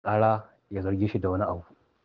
ƙara ya zarge shi da wani abu.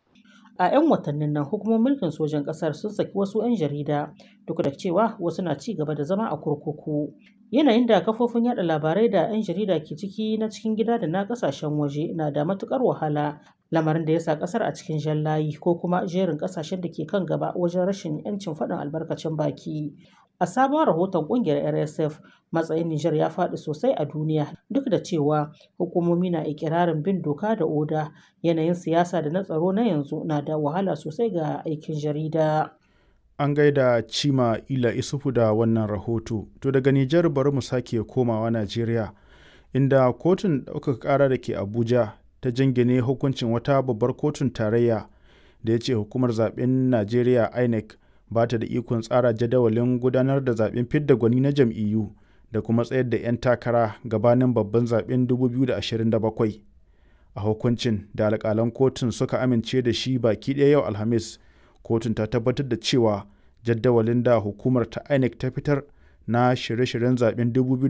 A 'yan watannin nan hukumomin mulkin sojan ƙasar sun saki wasu 'yan jarida duk da cewa wasu na ci gaba da zama a kurkuku. Yanayin da kafofin yada labarai da 'yan jarida ke ciki na cikin gida da na ƙasashen waje na da matuƙar wahala lamarin da ya sa ƙasar a cikin jan layi ko kuma jerin ƙasashen da ke kan gaba wajen rashin 'yancin faɗin albarkacin baki. A sabon rahoton ƙungiyar RSF, matsayin Nijar ya faɗi sosai a duniya duk da cewa hukumomi na ikirarin bin doka da oda. Yanayin siyasa da na tsaro na yanzu na da wahala sosai ga aikin jarida. An gaida Cima Ila Isufu da wannan rahoto. To daga Nijar bari mu sake komawa Najeriya, inda kotun ɗaukaka ƙara da ke Abuja ta jingine hukuncin wata babbar kotun tarayya da ya ce hukumar zaben Najeriya INEC ba ta da ikon tsara jadawalin gudanar da zaben fidda gwani na jam'iyyu da kuma tsayar da 'yan takara gabanin babban zaben 2027. A hukuncin da alƙalan kotun suka amince da shi baki ɗaya yau Alhamis, kotun ta tabbatar da cewa jadawalin da hukumar ta INEC ta fitar na shirye-shiryen zaben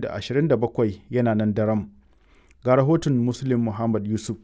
2027 yana nan daram. Ga rahoton Muslim Muhammad Yusuf.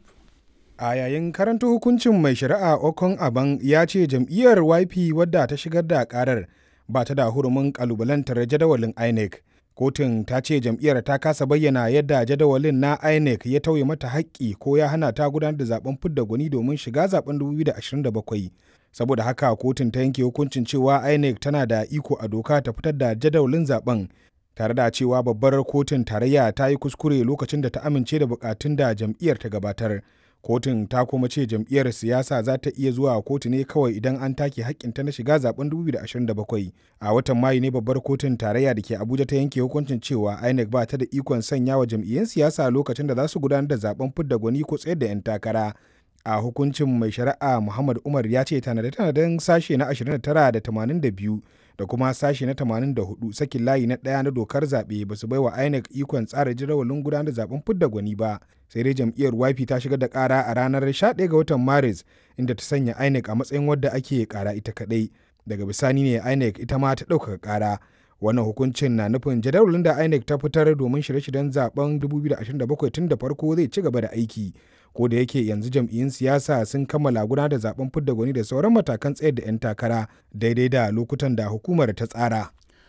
a yayin karanta hukuncin mai shari'a okon aban ya ce jam'iyyar yp wadda ta shigar da karar ba ta da hurumin kalubalantar jadawalin inec kotun ta ce jam'iyyar ta kasa bayyana yadda jadawalin na inec ya tauye mata haƙƙi ko ya hana ta gudanar da zaben fidda gwani domin shiga zaben 2027 saboda haka kotun ta yanke hukuncin cewa inec tana da iko a doka ta fitar da jadawalin zaben tare da cewa babbar kotun tarayya ta yi kuskure lokacin da ta amince da bukatun da jam'iyyar ta gabatar kotun ta kuma ce jam'iyyar siyasa za ta iya zuwa kotu ne kawai idan an take hakkinta na shiga zaben 2027 a watan mayu ne babbar kotun tarayya da ke abuja ta yanke hukuncin cewa inec ba ta da ikon sanya wa jam'iyyun siyasa lokacin da za su gudanar da zaben fidda gwani ko tsayar da 'yan takara a hukuncin mai shari'a muhammad umar ya ce tanade-tanaden sashe na 29 da 82 da kuma sashe na 84 sakin layi na ɗaya na dokar zaɓe ba su baiwa INEC ikon tsara jadawalin gudanar da zaben fidda gwani ba sai dai jam'iyyar YP ta shigar da ƙara a ranar 11 ga watan Maris inda ta sanya INEC a matsayin wadda ake ƙara ita kaɗai daga bisani ne INEC ita ma ta ɗaukaka ƙara wannan hukuncin na nufin jadawalin da INEC ta fitar domin shirye-shiryen zaben 2027 tun da farko zai ci gaba da aiki ko da yake yanzu jam'iyyun siyasa sun kammala gudanar da zaben fidda gwani da sauran matakan tsayar da 'yan takara daidai da lokutan da hukumar ta tsara.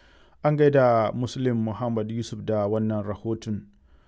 An gaida Muslim Muhammad Yusuf da wannan rahoton.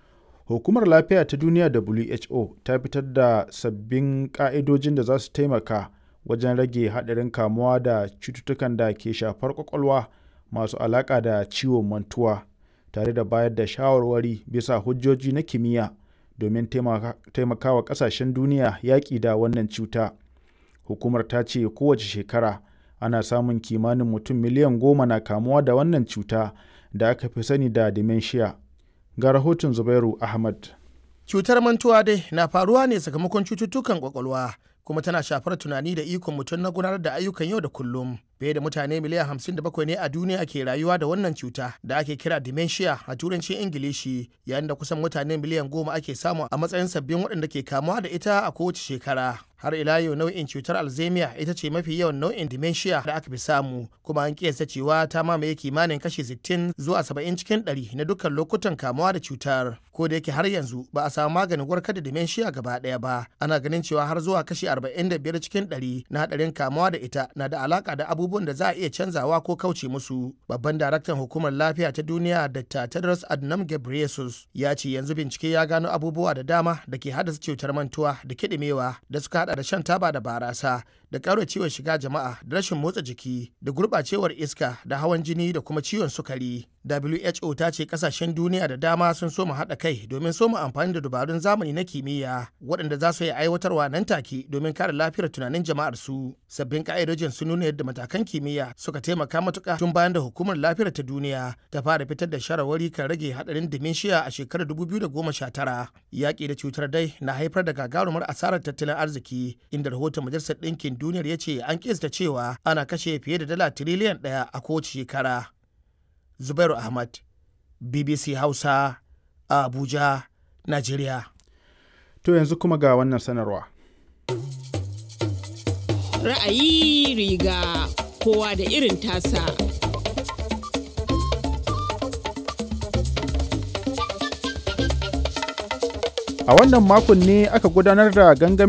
Hukumar Lafiya ta Duniya WHO ta fitar da sabbin ƙa'idojin da za su taimaka wajen rage haɗarin kamuwa da cututtukan da ke shafar ƙwaƙwalwa masu alaƙa da ciwon mantuwa tare da bayar da shawarwari bisa hujjoji na kimiyya. domin taimakawa kasashen duniya yaƙi da wannan cuta. Hukumar ta ce kowace shekara ana samun kimanin mutum miliyan goma na kamuwa da wannan cuta da aka fi sani da dementia. Ga rahoton Zubairu Ahmad. Cutar mantuwa dai na faruwa ne sakamakon cututtukan kwakwalwa kuma tana shafar tunani da ikon mutum na gudanar da ayyukan yau da kullum. Fiye da mutane miliyan hamsin da bakwai ne a duniya ke rayuwa da wannan cuta da ake kira dementia a turancin Ingilishi yayin da kusan mutane miliyan goma ake samu a matsayin sabbin waɗanda ke kamuwa da ita a kowace shekara. Har ila yau nau'in cutar Alzheimer ita ce mafi yawan nau'in dementia da aka fi samu kuma an kiyasta cewa ta mamaye kimanin kashi 60 zuwa 70 cikin 100 na dukkan lokutan kamuwa da cutar. Ko da yake har yanzu ba a samu maganin warkar da dementia gaba ɗaya ba ana ganin cewa har zuwa kashi 45 cikin 100 na haɗarin kamuwa da ita na da alaka da abubuwan abubuwan da za a iya canzawa ko kauce musu. Babban daraktan hukumar lafiya ta duniya Dr. Tedros Adhanom Ghebreyesus ya ce yanzu bincike ya gano abubuwa da dama da ke haddasa cutar mantuwa da kiɗimewa da suka hada da shan taba da barasa da ƙara ciwon shiga jama'a da rashin motsa jiki da gurɓacewar iska da hawan jini da kuma ciwon sukari. WHO ta ce kasashen duniya da dama sun soma haɗa kai domin soma amfani da dabarun zamani na kimiyya waɗanda za su yi aiwatarwa nan take domin kare lafiyar tunanin jama'ar su. Sabbin ka'idojin sun nuna yadda matakan kimiyya suka taimaka matuƙa tun bayan da hukumar lafiyar ta duniya ta fara fitar da shawarwari kan rage haɗarin dementia a shekarar 2019. Yaƙi da cutar dai na haifar da gagarumar asarar tattalin arziki inda rahoton majalisar ɗinkin duniyar ya ce an kista cewa ana kashe fiye da dala tiriliyan ɗaya a kowace shekara. Zubairu Ahmad, BBC Hausa, Abuja, Najeriya. To yanzu kuma ga wannan sanarwa. Ra'ayi riga kowa da irin tasa. A wannan makon ne aka gudanar da gangamin